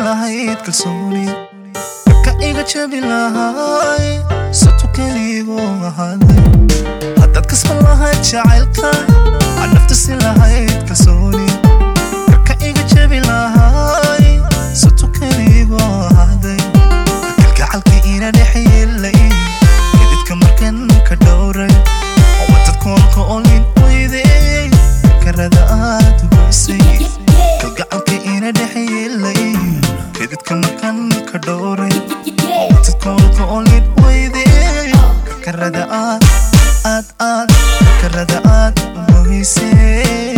lahayd kalsooni ka iga jabi lahay sato keligo ahaaday haddaad kasban lahayd jacaylka aan nafta si lahayd kalsooni ka iga jabi lahay sato keligo ahaaday kalgacalka ina dhexyeelay edidka markan ka dhowray wadad koolka olin weyday karada aad ugoysay kalgacalka ina dhexyeelay edidka markan ka dhowray wadad koolka olin weyday karada aad aad aad karada aad ugoysay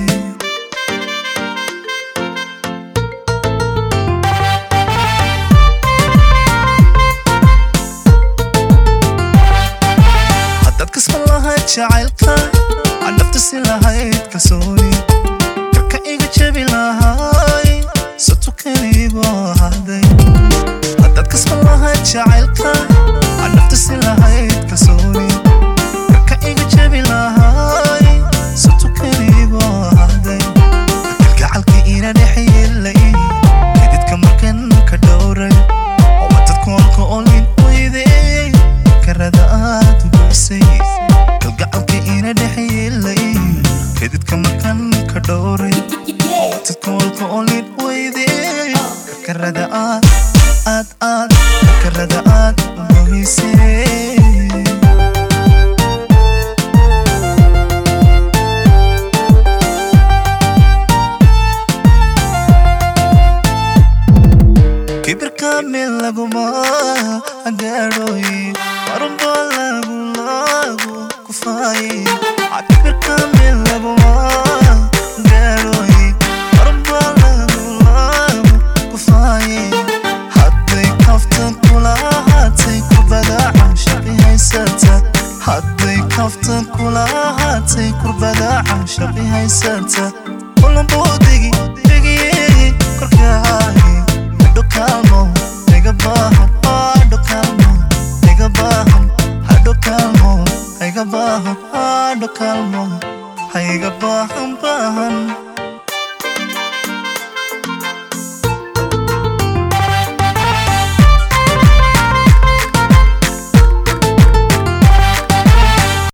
haddaad kasban lahayd jacaylka aan nafta si lahayd kalsooni karka iga jabi lahay sato keligo ahaaday haddaad kasban lahayd jacaylka aan nafta si lahayd kalsooni karka iga jabi lahay sato keligo ahaaday kalgacalka ina dhexyeelay kadidka markan ka dhowray oo wadad koolka olin weyday karada aad ugoysay kalgacalka ina dhexyeelay kadidka markan ka dhowray oo wadad koolka olin weyday karada aad aad aad karada aad ugoysay kibirka meel laguma gaadhoy marunba lagu lagu kufaaye kibirka meel laguma gaadhoy marunba lagu lagu kufaaye hadday kaftan kula haatay kurbada canshaqi haysata hadday kaftan kula haatay kurbada canshaqi haysata kulanbuu degi degiye korkaaye hadho kaalmo iga baahan hadho kaalmo iga baahan hadho kaalmo iga baahan hadho kaalmo ha iga baahan baahan